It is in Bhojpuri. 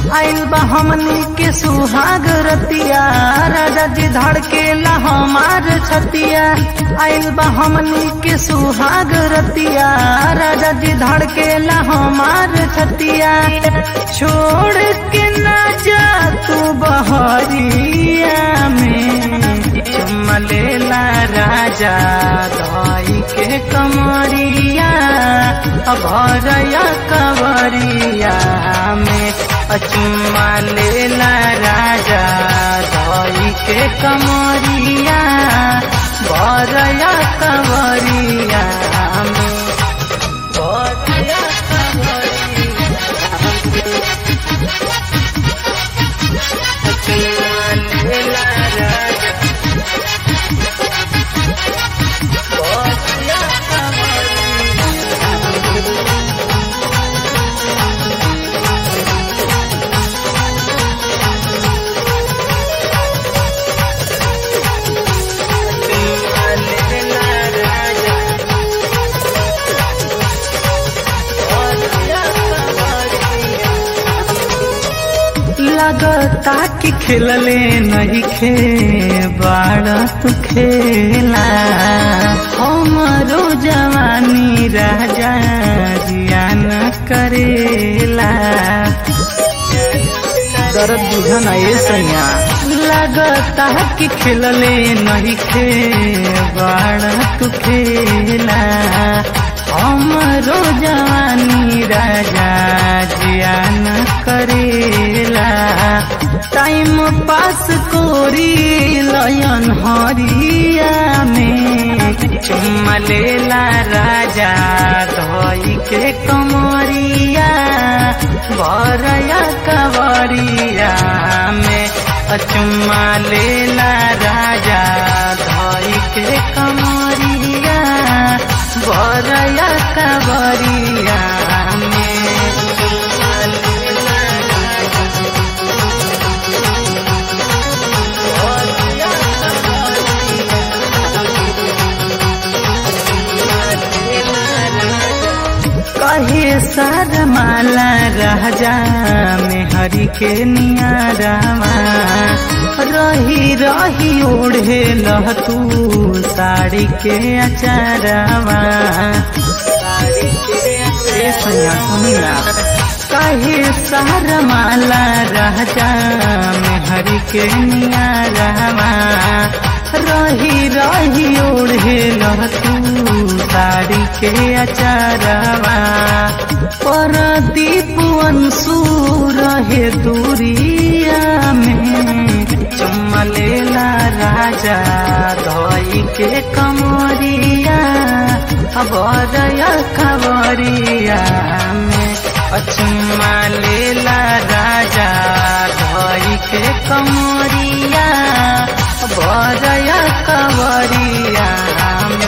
आइल बा हमनी के सुहाग रतिया राजा जी धड़केला हमार छतिया आइल बा हमनी के सुहाग रतिया राजा जी धड़केला हमार छतिया छोड़ के ना जा तू बहरिया में चुम्मा लेला राजा धाई के कमरिया भरया कवरिया में चुम्मा लेला राजा धाई के कमरिया भरया कवरिया में भरया लगता कि खेलले नहीं खे बाड़ा तू खेला हमरो जवानी राजा जियान करेला दर्द बुझन ये सैया लगता कि खेलले नहीं खे बाड़ा तू खेला हमरो जवानी राजा जियान करेला टाइम पास कोरी लयन हरिया में चुम्मा लेला राजा धोई के कमरिया भरया कवरिया में चुम्मा लेला राजा धोई के कमरिया भरया कवरिया में कहे सर माला राजा में हरि के नियारामा रही रही ओढ़े लह तू साड़ी के अचारावा साड़ी के सैया सुनिया कहे सर माला राजा में हरि के नियारामा रही रही ओढ़े लह तू साड़ी के अचारवा पर दीप अंशु रहे दूरिया में चमलेला राजा धोई के कमरिया बरया खबरिया में चुम्मा लेला राजा धोई के कमरिया बरया कवरिया